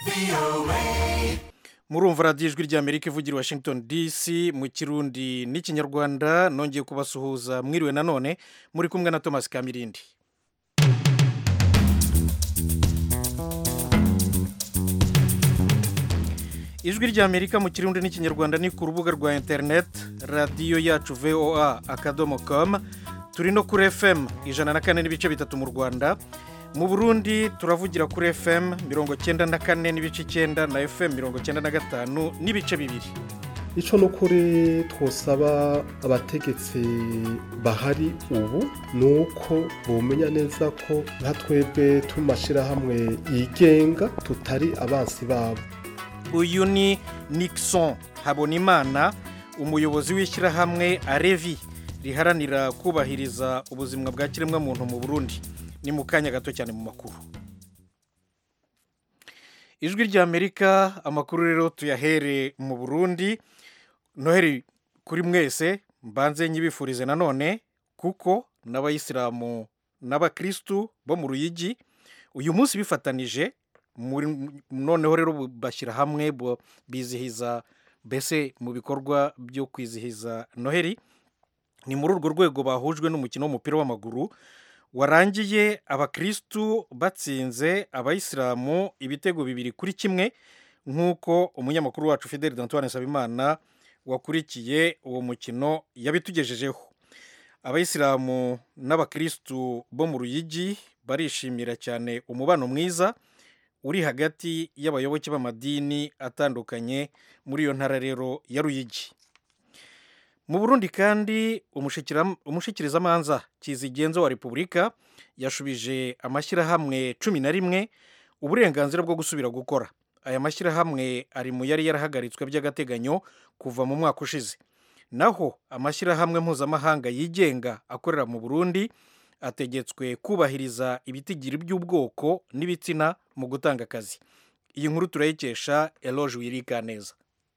murumva radiyo ijwi ry'amerika ivugira i washington dc mu kirundi n'ikinyarwanda nongeye kubasuhuza mwiriwe nanone muri kumwe na thomas kamirindi ijwi ry'amerika mu kirundi n'ikinyarwanda ni ku rubuga rwa interineti radiyo yacu voa akadomo komu turi no kuri fm ijana na kane n'ibice bitatu mu rwanda mu burundi turavugira kuri fm mirongo cyenda na kane n'ibice icyenda na fm mirongo cyenda na gatanu n'ibice bibiri icyo ni ukuri twosaba abategetsi bahari ubu ni uko bumenya neza ko nka twebwe turi mu mashyirahamwe yigenga tutari abansi babo uyu ni nixon habonimana umuyobozi w'ishyirahamwe arevi riharanira kubahiriza ubuzima bwa kiremwamuntu mu burundi ni mu kanya gato cyane mu makuru ijwi ry'amerika amakuru rero tuyahere mu burundi noheri kuri mwese mbanze nyibifurize nanone kuko n'abayisilamu n'abakirisitu bo mu ruyigi uyu munsi bifatanije noneho rero bashyira hamwe bizihiza mbese mu bikorwa byo kwizihiza noheri ni muri urwo rwego bahujwe n'umukino w'umupira w'amaguru warangiye abakirisitu batsinze abayisilamu ibitego bibiri kuri kimwe nk'uko umunyamakuru wacu fideli dantuwane nsabimana wakurikiye uwo mukino yabitugejejeho abayisilamu n'abakirisitu bo mu ruyigi barishimira cyane umubano mwiza uri hagati y'abayoboke b'amadini atandukanye muri iyo ntara rero ya ruyigi mu burundi kandi umushikirizamanza kizigenzo wa repubulika yashubije amashyirahamwe cumi na rimwe uburenganzira bwo gusubira gukora aya mashyirahamwe ari mu yari yarahagaritswe by'agateganyo kuva mu mwaka ushize naho amashyirahamwe mpuzamahanga yigenga akorera mu burundi ategetswe kubahiriza ibitigiri by'ubwoko n'ibitsina mu gutanga akazi iyi nkuru turayikesha eloge wirika neza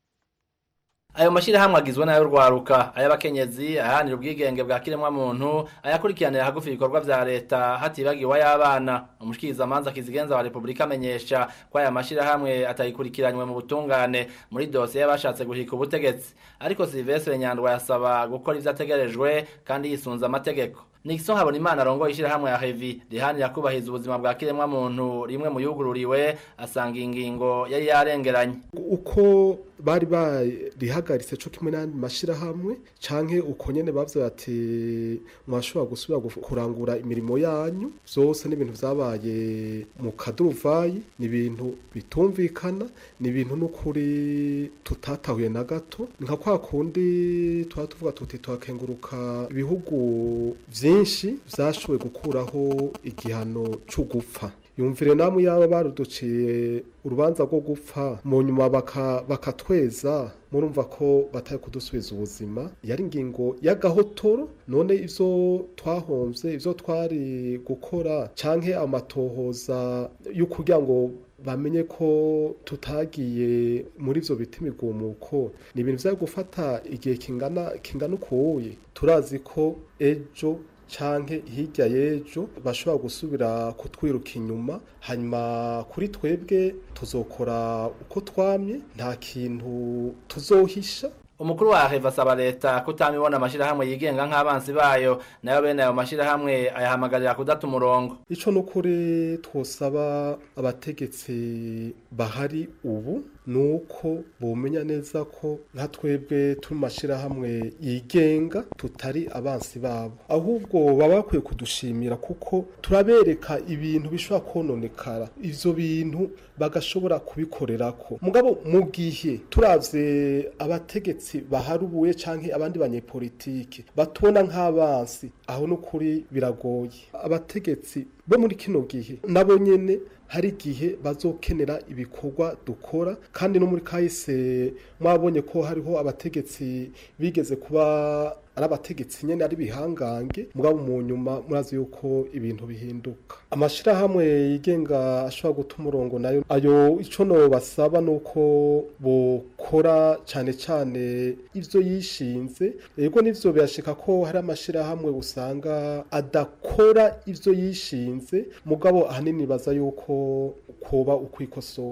ayo mashyirahamwe agizwe n'ayo rwaruka ay'abakenyezi aharanira ubwigenge bwa kiremwamuntu ayakurikiranira hagufi ibikorwa vya leta hatibagiwe ay'abana umushikirizamanza kizigenza wa repubulika amenyesha ko aya mashyirahamwe atayikurikiranywe mu butungane muri dosiye y'abashatse guhika ubutegetsi ariko silvestre nyandwa yasaba gukora ivyo ategerejwe kandi yisunze amategeko Nixon Habonimana arongoye ishyirahamwe ya Hevi rihanira kubahiriza ubuzima bwa kiremwa muntu rimwe mu yugururiwe asanga ingingo yari yarengeranye uko bari barihagaritse cyo kimwe n'andi mashyirahamwe canke uko nyene bavyo bati mwashobora gusubira kurangura imirimo yanyu byose n'ibintu vyabaye mu kaduvayi ni ibintu bitumvikana ni ibintu n'ukuri tutatahuye na gato nka kwa kundi tuba tuvuga tuti tuhakenguruka ibihugu byinshi byashoboye gukuraho igihano cyo gupfa yumvire namwe yaba baruduciye urubanza rwo gupfa mu nyuma bakatweza murumva ko batari kudusubiza ubuzima yari ingingo y'agahotoro none ibyo twahombye ibyo twari gukora cyangwa amatohoza yo kugira ngo bamenye ko tutagiye muri ibyo biti imigumuko ni ibintu byari gufata igihe kingana kingana ukuye turazi ko ejo canke hirya y'ejo bashobora gusubira kutwiruka inyuma hanyuma kuri twebwe tuzokora uko twamye nta kintu tuzohisha umukuru wa heva asaba leta kutamibona amashyirahamwe yigenga nk'abansi bayo nayo bene ayo mashyirahamwe ayahamagarira kudata umurongo ico ni ukuri twosaba abategetsi bahari ubu ni uko bumenya neza ko nka twebwe turi mu mashyirahamwe yigenga tutari abansi babo ahubwo baba bakwiye kudushimira kuko turabereka ibintu bishobora kononekara ivyo bintu bagashobora kubikorerako mugabo mu gihe turavye abategetsi baharubuye canke abandi banyepolitike batubona nk'abansi aho n'ukuri biragoye abategetsi bo muri kino gihe nabo nyene hari igihe bazokenera ibikorwa dukora kandi no muri kahise mwabonye ko hariho abategetsi bigeze kuba ari abategetsi nyene ari bihangange mugabo mu nyuma murazi yuko ibintu bihinduka amashirahamwe yigenga ashobora guta umurongo nayo ayo ico no basaba nuko bokora cane cane ivyo yishinze ego nivyo birashika ko hari amashirahamwe usanga adakora ivyo yishinze mugabo ahanini baza yuko koba ukwikosora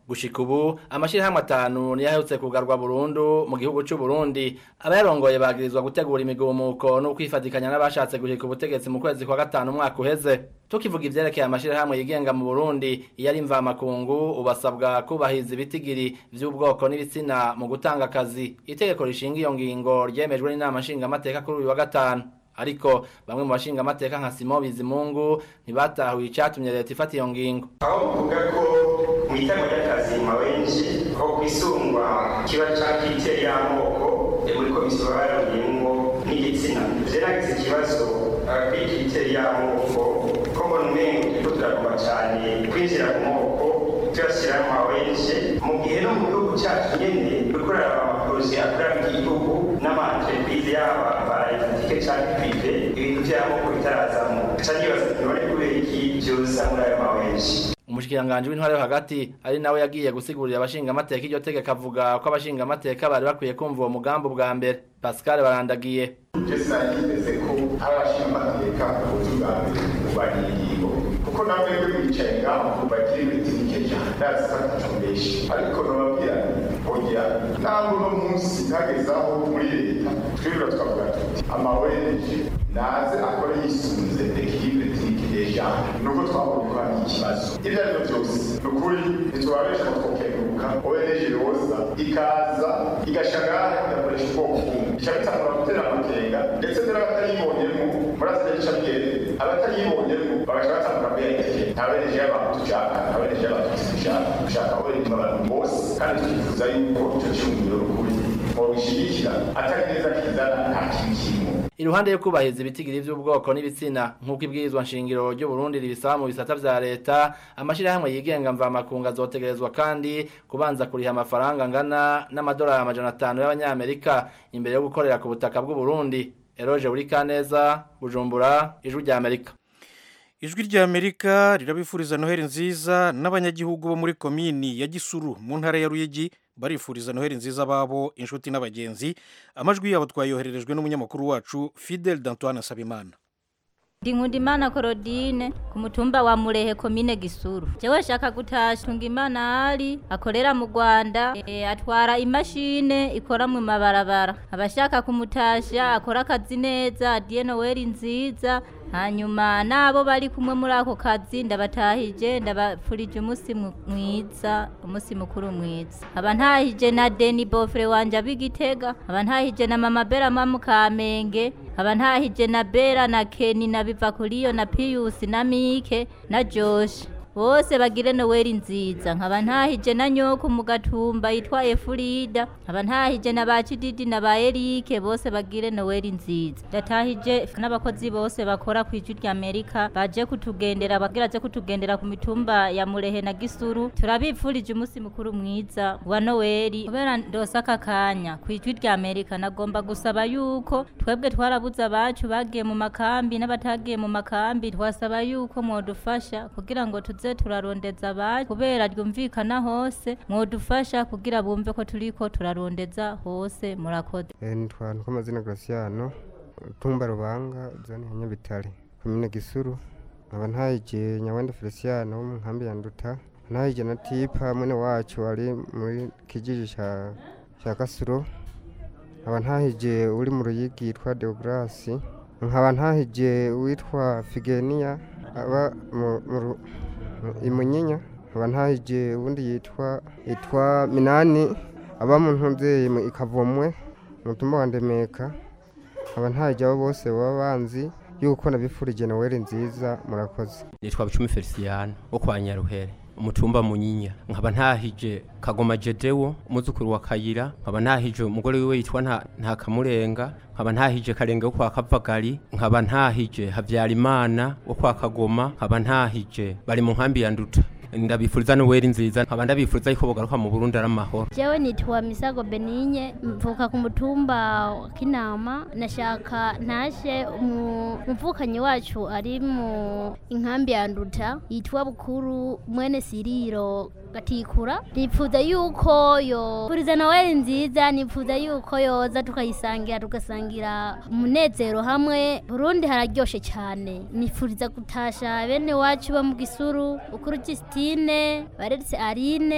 gushika ubu amashirahamwe atanu niyo aherutse kugarwa burundu mu gihugu c'u Burundi abayarongoye bagirizwa gutegura imigumuko no kwifatikanya n'abashatse guhika ubutegetsi mu kwezi kwa gatanu umwaka uheze tukivuga ivyerekeye amashirahamwe yigenga mu Burundi iyo ari mvamakungu ubasabwa kubahiriza ibitigiri vy'ubwoko n'ibitsina mu gutanga akazi itegeko rishinga iyo ngingo ryemejwe n'inama nshingamateka kuri uyu wa gatanu ariko bamwe mu bashinga amateka nka Simon Bizimungu ntibatahuye icatumye leta ifata iyo ngingo aho bavuga ko mu itama ry'akazi mawenshi aho kwisungwa kiba cakiteye y'amoko muri komisiyo bararuyemwo n'igitsina je nagize ikibazo kw'ikiteye y'amoko ko mbona umengo turiko turagomba cane kwinjira mu moko tuyashyira mu mawenshi mu gihe no mu gihugu cacu nyene dukorera amaporoje akorera mu gihugu n'amaentreprise yaba paraetatike canke prive ibintu vy'amoko bitarazamo ca nibaza none kubera iki vyoza muri ayo mawenshi umushikiranganji w'intware yo hagati ari nawe yagiye gusigurira abashinga amateka iryo tegeko avuga ko abashinga amateka bari bakwiye kumva uwo mugambi ubwa mbere Pascal barandagiye je sinageze ko abashinga amateka ubuzi bwa mbere kurwanya ingingo kuko namwe mwe mwicaye ngaho bagira ibitike cyane ndazi ko ataco benshi ariko nababwira oya ntabwo uno munsi ntagezaho muri leta twibura twavuga tuti amaweneje naze akore yisunze ekilibre tike ejana nuko twabonye ko hari ikibazo ibyo ari byo byose ni ukuri ntitubabesha ngo twokenguruka oweneje yoza ikaza igashagara igakoresha ubwoko bumwe ica bitangura gutera amakenga ndetse mbere abatayibonyemo murazi ica bigende abatayibonyemo bagaca batangura kuyerekeye nta weneje y'abantu dushaka nta weneje y'abantu dushaka dushaka weneje abantu bose kandi tukifuza yuko icyo cyumviro n'ukuri mubishigikira atari neza kizana nta kintu kirimo iruhande yo kubahiriza ibitigiri vy'ubwoko n'ibitsina nk'uko ibwirizwa nshingiro ry'u Burundi ribisaba mu bisata vya leta amashirahamwe yigenga mvamakungu azotegerezwa kandi kubanza kuriha amafaranga angana n'amadolari amajana atanu y'abanyamerika imbere yo gukorera ku butaka bw'u Burundi Eroje Urikaneza Bujumbura ijwi rya Amerika ijwi rya amerika rirabifuriza noheli nziza n'abanyagihugu bo muri komini ya gisuru mu ntara ya ruyigi barifuriza noheli nziza babo inshuti n'abagenzi amajwi yabo twayohererejwe n'umunyamakuru wacu fidel d'antoine sabimana ndi nkundimana korodine ku mutumba wa murehe komine gisuru jewe shaka gutasha tungimana ali akorera mu rwanda e, atwara imashine ikora mu mabarabara abashaka kumutasha akora akazi neza adiye noweli nziza hanyuma nabo bari kumwe muri ako kazi ndabatahije ndabapfurije umunsi mwiza umunsi mukuru mwiza aba ntahije na deni bofre wanje ab'igitega aba ntahije na mama bera mamu kamenge aba ntahije na bera na keni na biva kuriyo na piyusi na mike na joshi bose bagire noweli nziza nkaba ntahije na nyoko mu gatumba yitwa efurida nkaba ntahije na ba kididi na ba erike bose bagire noweli nziza ndatahije n'abakozi bose bakora ku ijwi rya amerika baje kutugendera bagira aje kutugendera ku mitumba ya murehe na gisuru turabipfurije umunsi mukuru mwiza wa noweli kubera ndose aka kanya ku ijwi rya amerika nagomba gusaba yuko twebwe twarabuze abacu bagiye mu makambi n'abatagiye mu makambi twasaba yuko mwodufasha kugira ngo tuze tuze turarondeza abacu kubera ryumvikana hose mwodufasha kugira bumve ko turiko turarondeza hose murakoze nitwa nkomazina Graciano tumba rubanga zone ya Nyabitare komine Gisuru nkaba ntayije Nyawenda Feliciano wo mu nkambi ya Nduta ntayije na Tipa mwene wacu ari muri kijiji ca ca Kasuro nkaba ntahije uri mu ruyigi yitwa Deograsi nkaba ntahije witwa Figenia aba mu imunyinya nkaba ntahije ubundi yitwa yitwa minani aba mu ntumbyeyi mu ikavomwe mu mutumba wa ndemeka nkaba ntahije abo bose baba banzi yuko nabifurije noweli nziza murakoze nitwa bucumi feliciyani wo kwa nyaruhere umutumba munyinya nkaba ntahije kagoma jedewo umuzukuru wa kayira nkaba ntahije umugore wiwe yitwa nta nta kamurenga nkaba ntahije karenge wo kwa kavagari nkaba ntahije havyarimana wo kwa kagoma nkaba ntahije bari mu nkambi ya nduta ndabifuriza noweli nziza nkaba ndabifuriza yuko bogaruka mu burundi ari amahoro jewe nitwa misago beninye mvuka ku mutumba wa kinama nashaka ntashe umuvukanyi wacu ari mu inkambi ya nduta yitwa bukuru mwene siriro gatikura nipfuza yuko yo puriza noweli nziza nipfuza yuko yoza tukayisangira tugasangira umunezero hamwe burundi hararyoshe cyane nipfuriza gutasha bene wacu bo mu gisuru ukuru Justine baretse Arine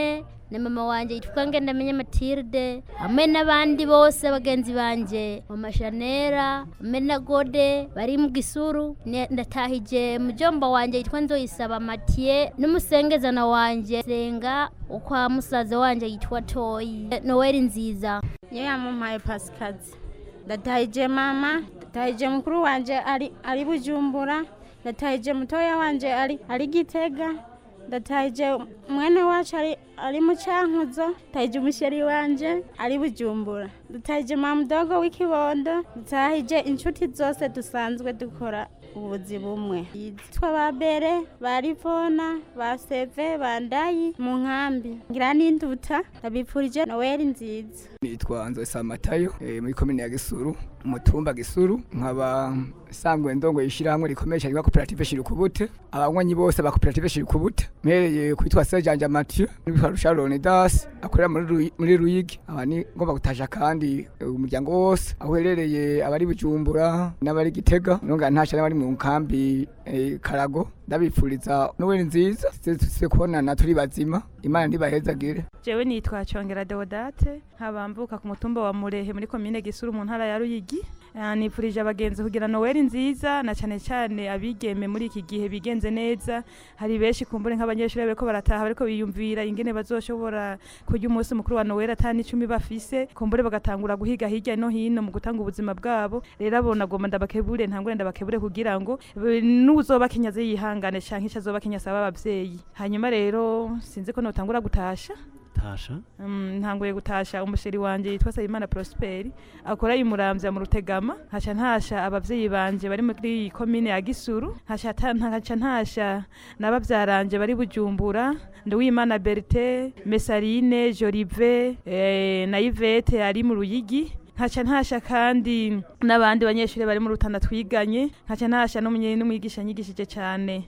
na mama wanje yitwa ngendamenye matilde hamwe n'abandi bose bagenzi banje mama shanera hamwe na gode bari mu gisuru Ne- ndatahije mujomba wanje yitwa nzoyisaba matiye n'umusengezana wanje senga ukwa musaza wanje yitwa toyi noweli nziza niyo yamumpaye pasikazi ndatahije mama ndatahije mukuru wanje ari ari bujumbura ndatahije mutoya wanje ari ari gitega ndatahije mwene wacu ari ari mu cankuzo ndatahije umusheri wanje ari bujumbura ndatahije mamudogo w'ikibondo ndatahije inshuti zose dusanzwe dukora ubuzi bumwe yitwa ba bere ba rivona ba seve ba ndayi mu nkambi ngira n'induta ndabipfurije noweli nziza nitwa nzosa matayo eh, muri komine ya gisuru umutumba gisuru nkaba sangwe ndongo ishyirahamwe rikomeye cyane rya koperative shirukubute abanywanyi bose ba koperative shirukubute mpereye kwitwa sejanja mathieu n'ibitwa rusharone das akorera muri Ruyi- muri ruyigi aba ni ngomba gutasha kandi eh, umuryango wose aho uherereye abari bujumbura n'abari gitega nonga ntasha n'abari mu nkambi eh, karago ndabipfuriza noweli nziza tuze kubonana turi bazima imana ntibahezagire jewe nitwa Congera Deodate nkabambuka ku mutumba wa Murehe muri komine Gisuru mu ntara ya Ruyigi Ah, nifurije abagenzi kugira Noel nziza na cyane cyane abigeme muri iki gihe bigenze neza hari benshi kumbure nk'abanyeshuri bariko barataha bariko biyumvira ingene bazoshobora kurya umunsi mukuru wa Noel atani icumi bafise kumbure bagatangura guhiga hirya no hino mu gutanga ubuzima bwabo rero abo nagomba ndabakebure ntangure ndabakebure kugira ngo eh, n'uzoba kinyaze yihangane canke ico azoba kinyasa abavyeyi hanyuma rero sinzi ko notangura gutasha tasha Mm, ntanguye gutasha umusheri wanje yitwa Sayimana Prosperi akora imuramvya mu rutegama nkaca ntasha abavyeyi banje bari muri iyi komine ya Gisuru nkaca ta- nkaca ntasha n'abavyaranje bari bujumbura Nduwimana Bertin Mesarine Jolive eh, na Yvette ari mu Ruyigi nkaca ntasha kandi n'abandi banyeshuri bari mu rutanda twiganye nkaca ntasha n'umunye n'umwigisha nyigishije cyane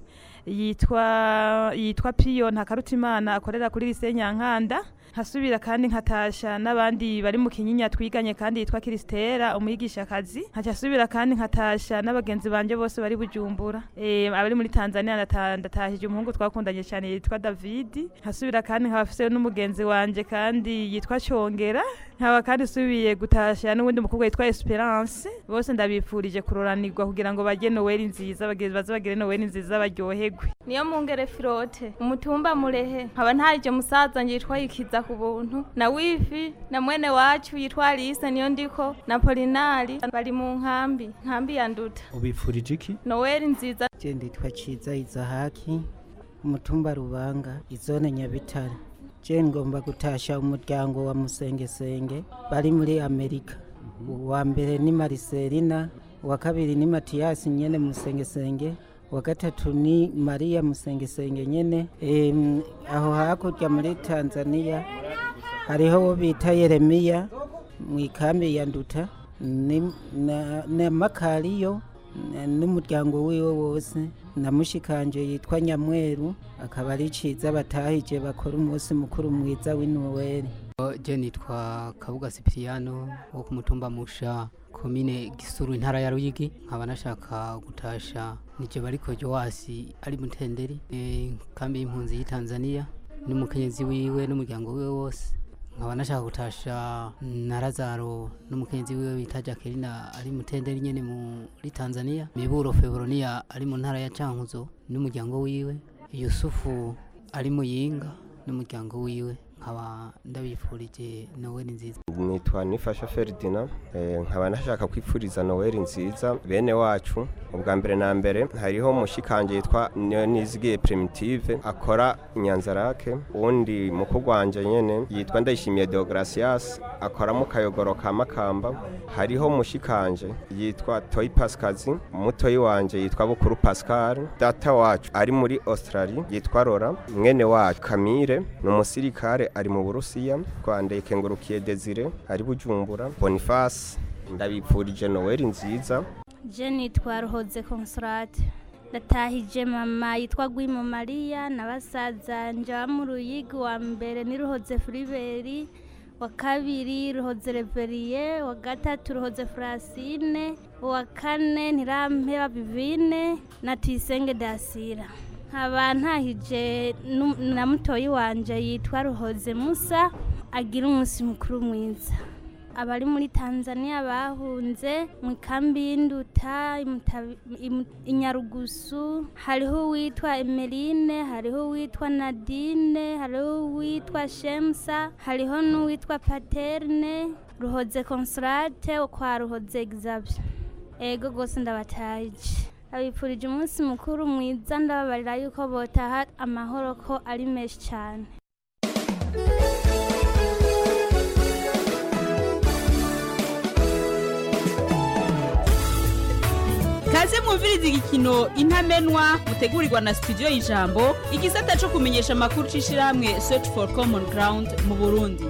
yitwa yitwa Piyo Ntakarutimana akorera kuri lycée Nyankanda nkasubira kandi nkatasha n'abandi bari mu kinyinya twiganye kandi yitwa Kristera umwigisha kazi nkaca asubira kandi nkatasha n'abagenzi banje bose bari bujumbura eh abari muri Tanzania ndata- ndatahije umuhungu twakundanye cyane yitwa David nkasubira kandi nkabafise n'umugenzi wanje kandi yitwa Congera nkaba kandi subiye gutasha n'ubundi mukobwa yitwa Esperance bose ndabipfurije kuroranirwa kugira ngo bajye Noel nziza bageze baze bagire Noel nziza baryoherwe niyo mungere filote umutumba murehe nkaba ntarije musaza nje yitwa yikiza ku buntu na wifi na mwene wacu yitwa Alice niyo ndiko na Polinari bari mu nkambi nkambi ya nduta ubipfurije iki Noel nziza je nditwa ciza izahaki umutumba rubanga izone nyabitare je ngomba gutasha umuryango wa musengesenge bari muri amerika uwa mbere ni mariselina uwa kabiri ni matiyasi nyene musengesenge uwa gatatu ni mariya musengesenge nyene Em, aho hakurya muri tanzania hariho uwo bita yeremiya mu ikambi ya nduta ni- na- na makariyo na- n'umuryango wiwe wose na mushikanje yitwa nyamweru akaba ari ciza batahije bakora umunsi mukuru mwiza w'inoweli je nitwa kabuga sipiriyano wo ku mutumba musha komine gisuru intara ya ruyigi nkaba nashaka gutasha nije bariko joasi ari mutenderi eh, kambi y'impunzi y'itanzania n'umukenyezi wiwe n'umuryango wiwe wose nkaba nashaka gutasha na lazaro n'umukenyezi wiwe bita jacqueline ari mutenderi nyene muri tanzania miburo febroniya ari mu ntara ya cankuzo n'umuryango wiwe yusufu ari muyinga n'umuryango wiwe nkaba ndabifurije noweli nziza nitwa nifasha feridina eh, nkaba nashaka kwipfuriza noweli nziza bene wacu ubwa mbere na mbere hariho mushikanje yitwa nizigiye primitive akora nyanzarake uwundi mukuru wanje nyene yitwa ndayishimiye deogratias akora mu kayogoro ka makamba hariho mushikanje yitwa toyi pasikazi mutoyi wanje yitwa bukuru pascal data wacu ari muri australia yitwa rora mwene wacu kamire ni umusirikare ari mu burusiya rwanda kengurukiye desire ari bujumbura boniface ndabipfurije noweli nziza je nitwa ruhoze consolate ndatahije mama yitwa gwimo mariya na basaza nja mu ruyigi wa mbere ni ruhoze filiberi wa kabiri ruhoze reveriye wa gatatu ruhoze francine uwa kane ntirampeba bivine na tuyisenge dasira nkaba ntahije nu- na mutoyi wanje yitwa ruhoze musa agira umunsi mukuru mwiza abari muri tanzania bahunze mu ikambi y'induta i Mutabi- i Mu- i nyarugusu hariho uwitwa emeline hariho uwitwa nadine hariho uwitwa shemsa hariho n'uwitwa paterne ruhoze consolate wo kwa ruhoze exabye ego rwose ndabataje abipfurije umunsi mukuru mwiza ndababarira yuko botaha amahoro ko ari menshi cyane kaze mwumviriza igikino intamenwa mutegurirwa na studio y'ijambo igisata cyo kumenyesha amakuru c'ishirahamwe search for common ground mu burundi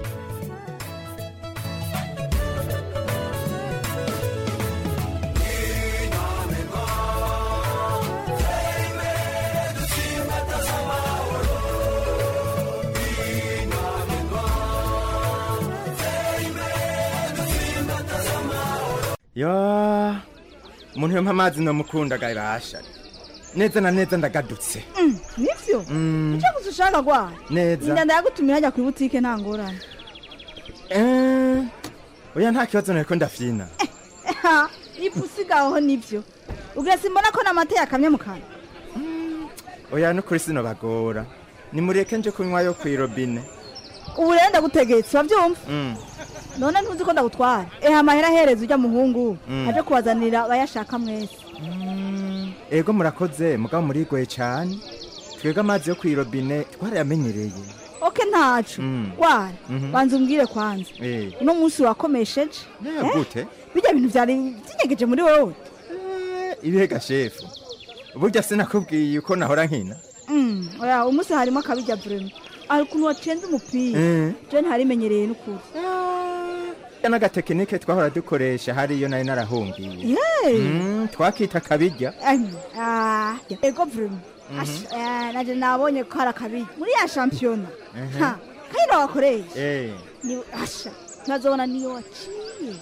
yo umuntu yompa amazi nomukunda gabasha neza na neza ndagadutse nivyo Mm, icyo gusa ushaka gwa neza inda ndayagutumira hajya ku ibutike nta ngorane Eh, oya nta kibazo nariko ndafyina Ha, ifu usigaho nivyo ubwira simbona ko n'amata yakamye mu kanwa oya nukuri sinobagora nimureke nje kunywa yo kw'irobine ubu rero ndagutegetse urabyumva Mm, none ntuzi ko ndagutwara ehe amahera ahereza ujya muhungu Mm. aje kubazanira abayashaka mwese ego murakoze mugabo murigoye cane twebwe amazi yo kw'irobine twarayamenyereye oke ntacu Mm. gwara Mhm. banza umbwire kwanza Eh, uno munsi wakomesheje eh, Eh? gute bijya bintu byari byinyegeje muri wowe ibihega shefu burya sinakubwiye uko nahora nkina Mm, oya umunsi harimo akabijya vrema hari ukuntu wacenze umupira Eh. je ntarimenyereye n'ukuri ya n'agatekinike twahora dukoresha hariyo nari narahungiye Yeee. Mm, twakita kabirya Ay, ah, ego vrema Ash, eh, naje nabonye ko hari akabijya muri ya shampiyona Mhm. Ha, kayira wakoresha Eh, ni asha ntazobona niyo waciye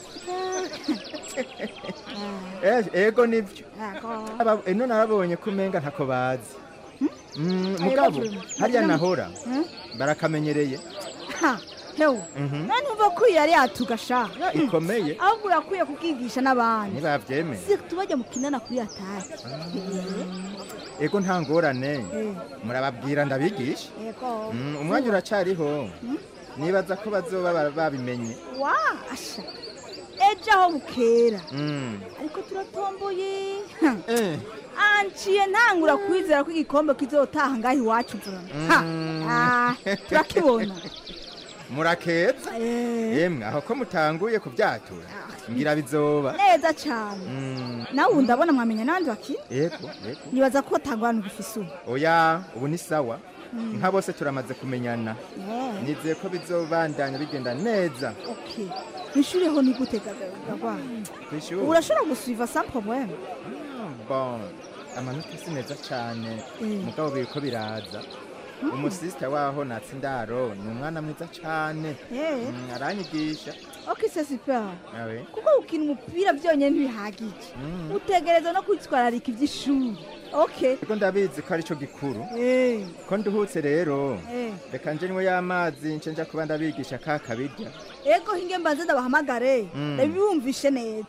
eh, ego nivyo Ego. Aba- eno narabonye ko umenga ntako bazi Mm, Ego mugabo vrema. hariya Nagira- nahora Hmm? barakamenyereye Ha, hewe Mhm. none numva ko iyi yari yatugasha ikomeye ahubwo urakwiye kubwigisha n'abandi ntibavyemeye si tubajya mu kinana kuri atari ego nta ngorane Eh. murababwira ndabigisha ego Mm, umwanya uracariho nibaza ko bazoba bara- babimenye wa asha ejo aho bukera Mm. ariko turatomboye Eh. anciye ntangura kwizera ko igikombe kizotaha ngaho iwacu mvurana Ha, ah, turakibona murakeza yemwe aho ko mutanguye kubyatura ngira bizoba neza cyane Mm, nawe ubu ndabona mwamenya n'abandi bakina yego yego nibaza ko tangwana ugifise ubu oya ubu ni sawa Mm. nka bose turamaze kumenyana Yeah. nizeye ko bizobandanya bigenda neza okay ishuri ho ni gute gagwa kw'ishuri urashobora gusuiva sans problème Ah, bon amanota si neza cyane Mm. mugabo biriko biraza Mm. umusisita waho natsi ndaro ni umwana mwiza cyane Eh. Mm, aranyigisha okay c'est super awe kuko gukina umupira byonyine ntibihagije Mm. utegereza no kwitwararika iby'ishuri okay ego ndabizi ko arico gikuru Eh. ko nduhutse rero Eh. reka nje nywe y'amazi nce nja kuba ndabigisha ka kabirya ego hinge mbanze ndabahamagare Mm. ndabibumvishe neza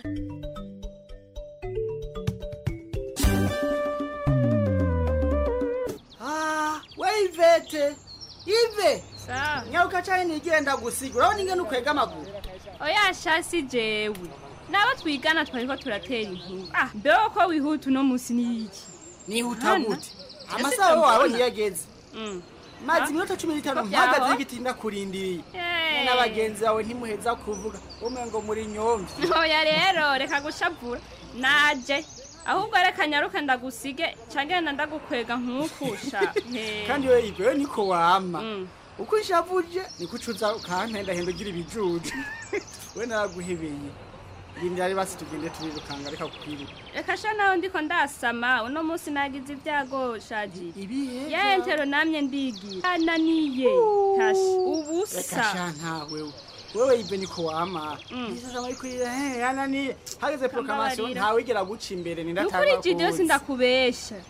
Ah, we Ivete Ive nyaruka cyane nigenda gusiga urabona ingene ukwega amaguru oya shasi jewe nabo twigana twariko turatera inkuru ah mbeho ko wihuta uno munsi ni iki nihuta Hana. gute Ese amasaha yo ndabona. wabonye yageze Mm. maze Ah, iminota cumi n'itanu ko byaho? mpagaze y'igiti ndakurindiriye Eh. n'abagenzi bawe ntimuheza kuvuga umwe ngo muri nyomvi oya rero reka gushavura naje ahubwo reka nyaruka ndagusige cange na ndagukwega nkukusha kandi we Ive we niko wama uko nshavuje niko ucuza ukampendahenda ugira ibijuju we naraguhebeye rindira ari basi tugende turirukanga reka kukwiruka reka sha naho ndiko ndasama uno munsi nagize ibyago shaji ibihe yentero namye ndigira ananiye tashi reka ubusa sha ntawe wewe ive niko wama isasama ariko yananiye hageze proclamation Kambarira. ntawigera guca imbere nukuri nindatanga jidi yose ndakubesha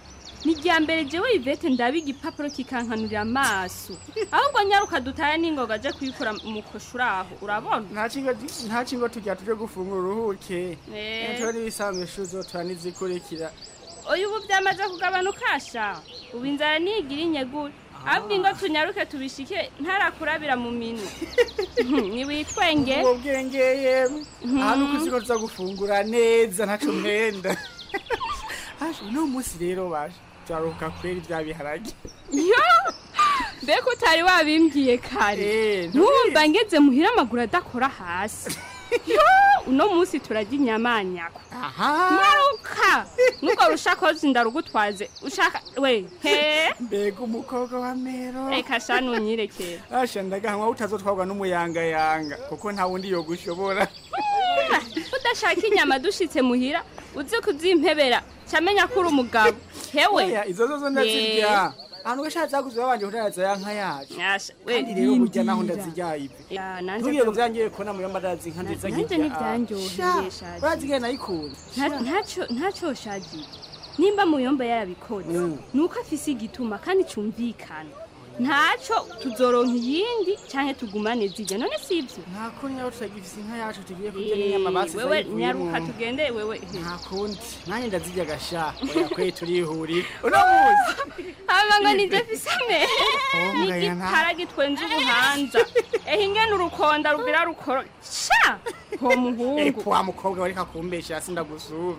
ni irya mbere jewe ivete ndaba igipapuro kikankanurira amaso ahubwo nyaruka dutaye n'ingoga aje kuyikora mu koshuri aho urabona nta kingo nta kingo tujya tuje gufungura uruhuke Eh. tuba n'ibisanzwe ishuri zotora n'izikurikira uyu ubu byamaze kugabanuka sha ubu inzara niyigira inyegure ahubwo ingo tunyaruke tubishike ntarakurabira mu minwe ntiwitwenge ubwo bwenge yemwe aha nuko uzi ko tuza gufungura neza ntaco mwenda Hashe, uno munsi rero baje turaruhuka kwera ibya biharage yo mbega utari wabimbwiye kare ntumva ngeze muhira amaguru adakora hasi yo uno munsi turarya inyamanyako nyaruka nuko rushakozi ndarugutwaze ushaka we he mbega umukobwa wa mero reka sha nunyirekere asha ndagahanwa utazotwagwa n'umuyangayanga kuko nta wundi yogushobora udashaka inyama dushitse muhira uzi kuzimpebera camenya ko uri umugabo hewe Oya, izo zo zo ndazirya ahantu gashatse zaguze babanje kutaraza ya nka yacu we, kandi rero burya naho rindira. ndazirya ibi Ya, nanje ntubwire ngo ko- byangiye kubona muyo mbarazi inka nziza nanje ntibyanyoheye shaje. urazigaye nayikunze Nta- ntaco- ntaco shagiye nimba muyomba yarabikoze nuko afise igituma kandi cumvikana ntaco tuzoronka iyindi canke tugumane zirya none sivyo nta kundi nawe tutagifise inka yacu tugiye kurya n'inyama basize wewe ayivuyemo. nyaruka tugende wewe nta kundi nanjye ndazirya gasha oya kwe turihurira uno munsi hama ngo nije fise amere Oh, ngaya nta- n'igitara gitwenze ubuhanza ehe ingene urukonda rugira rukoro sha uwo muhungu epo wa mukobwa wareka kumbesha hasi ndagusuvye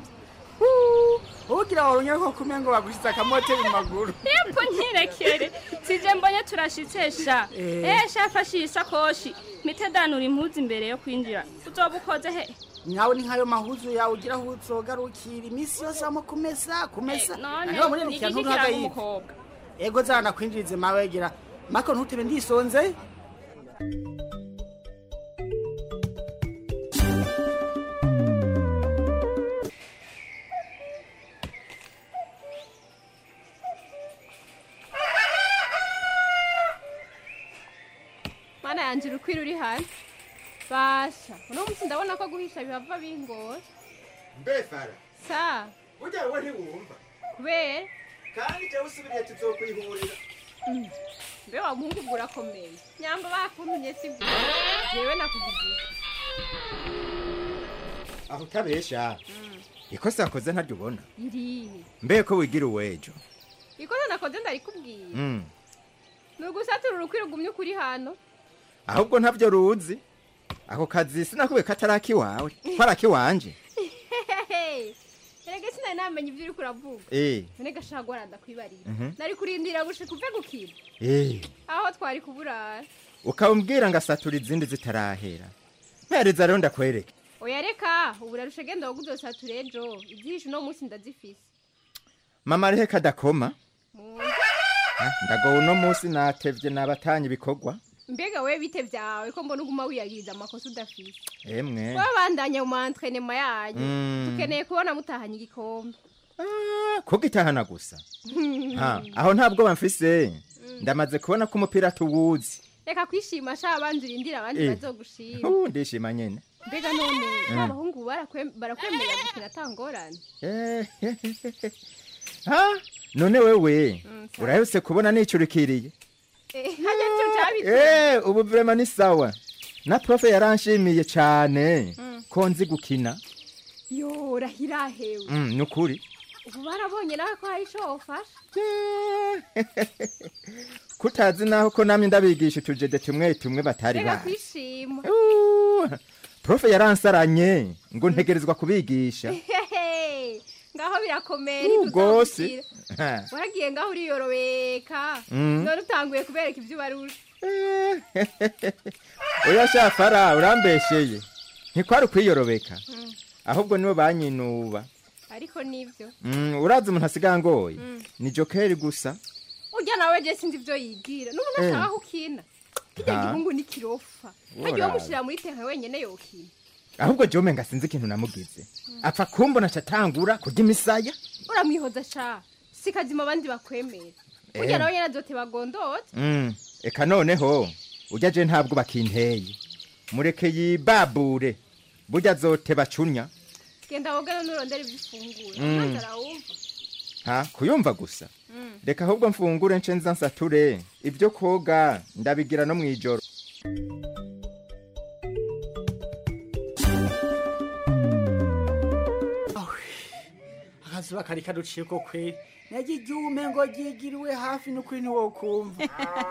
ugira warunya ko kumenya ngo bagushize akamote mu maguru Epo nyirekere sije mbonye turashitse sha Eh. eh sha fashe iyi sakoshi mite danura impuzu imbere yo kwinjira uzoba ukoze he nawe ni nkayo mahuzu yawe ugira aho uzogarukira iminsi yose wamo kumesa kumesa Eh, none, Hanyuma muri ni nikiya igiki nturuhaga kiranga yive umukobwa? ego zana kwinjirize mawe gira mako ntutebe ndisonze mana yanjye urukwira uri hanze basha uno munsi ndabona ko guhisha bihava bingora mbe fara sa burya wowe ntiwumva kubera kandi jya usubiriye tuzokwihurira Mm. mbe wa muhungu ubwo urakomeye nyamba bakuntumye si bwo jewe nakuvugiye aho utabesha ikosa akoze ntaryo ubona irihe mbe ko wigira uwejo ikosa nakoze ndarikubwiye Mm. ni ugusatura urukwira ugumye ukuri hano ahubwo ntabyo ruzi ako kazi sinakubwiye ko atari akiwawe ko ari akiwanje erega sinari namenya ibyo uriko uravuga Eh. none gashaka guhora ndakwibarira Mhm. nari kurindira gushika uve gukira Eh, aho twari kuburara ukambwira ngo asatura izindi zitarahera mpereza rero ndakwereke oya reka ubu rarusha genda wowe uzosatura ejo ibyihishe uno munsi ndazifise mama rehe kadakoma Mu- Ah, ndagowe uno munsi natevye nabatanye ibikorwa mbega we bite vyawe ko mbona uguma wiyagiriza amakosa udafise emwe wabandanya mu antrenema yanyu Mm. tukeneye kubona mutahanye igikombe kugitahana gusa ha aho ntabwo bamfise ndamaze kubona ko umupira tuwuzi reka kwishima sha abandi urindira abandi Eh. bazogushima Uh, ndishima nyene mbega none Mm. ba bahungu barakwe- barakwemerera gukina atangorane Eh, ha none wewe Mm, sawa. urahuse kubona nicurikiriye Eh, harya nico cabitse Eh, ubu vrema ni sawa na profe yaranshimiye cane Mm. ko nzi gukina yo rahirahewe Mm, ni ukuri ubu barabonye nawe ko hari ico wofasha kutazi naho ko namye ndabigisha utujede tumwe tumwe batari reka bazi kwishima profe yaransaranye ngo ntegerezwa kubigisha Hehe, ngaho birakomeye Uh, gose. ntituzogukira Ha. waragiye ngaho uriyorobeka Mm. none utanguye kubereka ibyo ubarusha oya shafara urambesheye ntikwari ukwiyorobeka Mm. ahubwo nibo banyinuba ariko nivyo Mm, urazi umuntu asigaye angoye Mm. ni jokeri gusa urya nawe je sinzi ivyo yigira n'ubu Eh. nashaka ko ukina kirya Ha. gihungu ni kirofa hagiye Urabe. womushira muri tenka wenyene yokina ahubwo jome nga sinzi ikintu namugize apfa kumbona acatangura kurya imisaya uramwihoza sha si kazima abandi bakwemera urya Eh. nawe nyene azote bagondoze Mm, eka noneho urya je ntabwo bakinteye mureke yibabure burya azote bacunya genda wogana nurondera ivyo ufungura Mm. maze arawumva ha kuyumva gusa reka ahubwo mfungure nce nza nsature ibyo koga ndabigira no mu ijoro akazuba kari kaduciye ko kweri nagiryume ngo ryigiriwe hafi n'ukuri ntiwokumva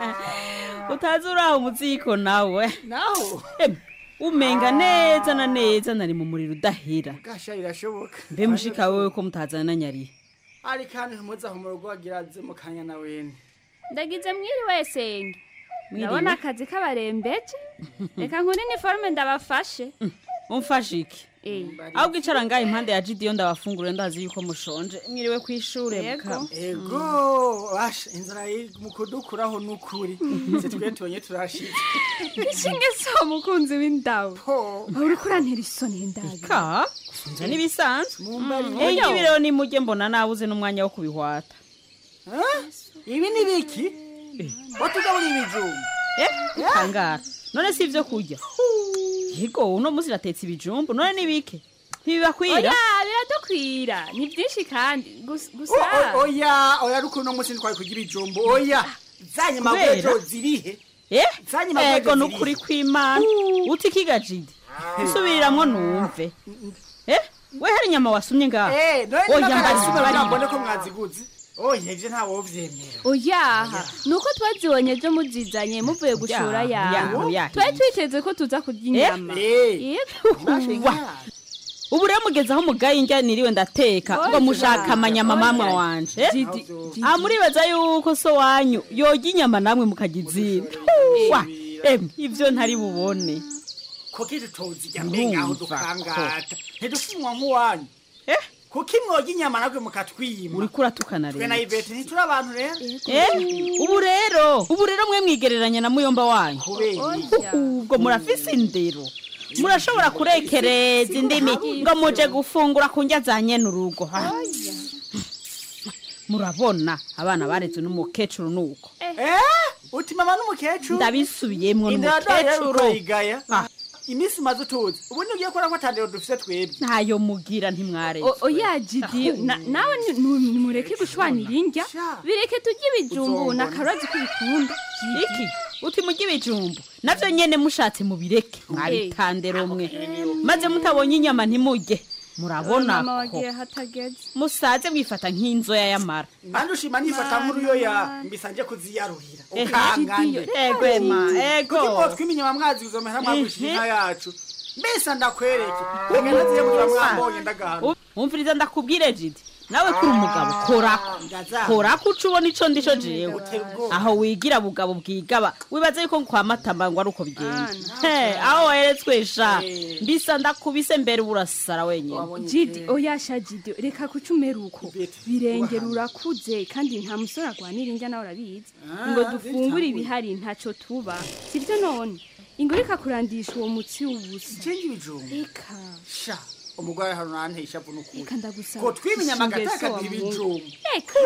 utazi uraho umuziko nawe naho Em, umenga neza na neza nari mu muriro udahera gasha irashoboka mbe mushika wewe ko mutazana na nyari ari kandi ntumuzaho mu rugo wagiraze mu kanya na wene ndagize mwiriwe senge Mwiriwe. ndabona akazi k'abarembeje reka nkuri iniforume ndabafashe umfashe iki ahubwo icara ngaha impande ya jidiyo ndabafungure ndazi yuko mushonje mwiriwe ku ishure Yego. mukama. ego basha inzara iri mu kudukuraho n'ukuri se twe tubonye turashitse ishinge si umukunzi w'indabo aho uriko urantera isoni ndabi ka nje n'ibisanzwe Mumbarire. Eh, ibi rero nimujye mbona nabuze n'umwanya wo kubihwata ibi ni biki watugabura ibijumba kangara none si ibyo kurya yego uno munsi ratetse ibijumbu none ni bike ntibibakwira oya biradukwira ni byinshi kandi gus- gusa O- o- oya oya ariko uno munsi ntitwari kurya ibijumbu oya zanye Kubera? magwejo zirihe Eh? Zanye magwejo ego zirihe? nukuri kw'imana uti ikigajidi nsubiriramwo numve eh we hari inyama wasumye ngaha Eh, none oya n'akasumiro mbarira nabone ko mwaziguze oya ivyo ntawovyemera oyaha ni uko twazibonye ejo muzizanye muvuye gushora Ya, yawe ya, ya. twari twiteze ko tuza kurya inyama Yego. ubu rero mugeze aho mugaye indya niriwe ndateka ngo mushaka amanyama mamwe wanje eh? Jidi, ah muribaza yuko so wanyu yoga inyama namwe mukagizira wa emwe ivyo ntari bubone kuki tutozirya mbe ngaho Ndumva dukangata ntidufunwa nk'uwanyu kuki mwoga inyama nabwe mukatwima uriko uratukana twe na rero ivete ntituri abantu rero Eh, ubu rero ubu rero mwe mwigereranya na muyomba wanyu ubwo murafise indero murashobora kurekereza indimi ngo muje gufungura ku ndya za nyene urugo ha? murabona abana barezwe n'umukecuru nuko eh uti mama n'umukecuru ndabisubiyemwo indero rero n'umukecuru urayigaya iminsi umaze utuzi ubu ntugiye kubona ko atandero dufise twebwe ntayo mugira ntimwareze O- oya jidi na- nawe ni- nu- nimureke gushwanira indya bireke turye ibijumbu na karozi ko ubikunda iki uti mujye ibijumbu navyo nyene mushatse mubireke mwabitandero mwe maze mutabonye inyama ntimujye murabona mama ko wagiye hatageze musaze mwifata nk'inzoya y'amara kandi ushima nifata nk'uruyoya mbisa nje kuziyaruhira Eh, ukangane ego, Ema, ego. kuki mwotwima inyama mwazi kuzomera mwagurisha Mhm. inka yacu mbese ndakwereke reka naziye kugira mwambonye ndagahana umviriza ndakubwire jidi nawe kuri umugabo korako korako uca ubona ico ndico jewe aho wigira bugabo bwigaba wibaza yuko kwa matamba ngo ari uko bigenda he aho waheretswe sha mbisa ndakubise mbere urasara wenyene jidi oya sha jidi reka kuca umera uko birengera urakuze kandi nta musore agwanira indya nawe urabizi Ah, ngo dufungure zitangure. ibihari ntaco tuba sibyo none ingo reka kurandisha uwo mutsi w'ubusa cenga ibijumbu reka sha umugore hano nanteye ishavu n'ukuri reka ndagusaba ko twima inyama Ishinge agataka so wa ibijumbu Mungu. reka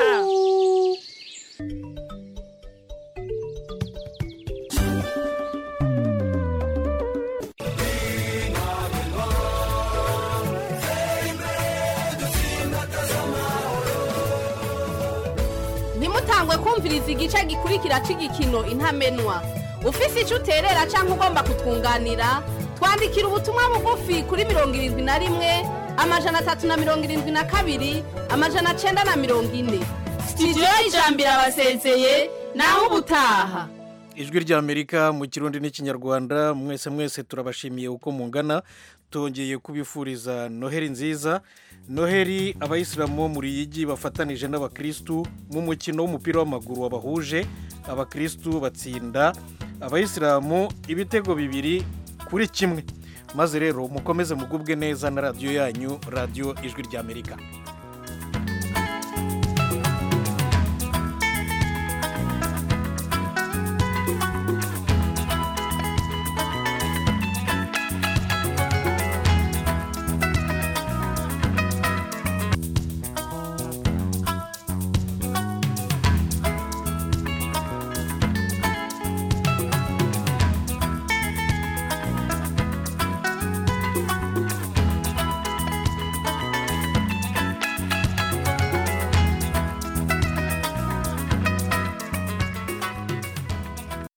ntimutangwe kumviriza igice gikurikira cy'igikino intamenwa ufise icyo uterera cyangwa ugomba kutwunganira twandikira ubutumwa bugufi kuri mirongo irindwi na rimwe amajana atatu na mirongo irindwi na kabiri amajana cyenda na mirongo ine sitidiyo y'ijambo irabasezeye naho ubutaha ijwi ry'amerika mu kirundi n'ikinyarwanda mwese mwese turabashimiye uko mungana tongeye kubifuriza noheri nziza noheri abayisilamu bo mu ruyigi bafatanije n'abakirisitu mu mukino w'umupira w'amaguru wabahuje abakirisitu batsinda abayisilamu ibitego bibiri kuri kimwe maze rero mukomeze mugubwe neza na radiyo yanyu radiyo ijwi ry'amerika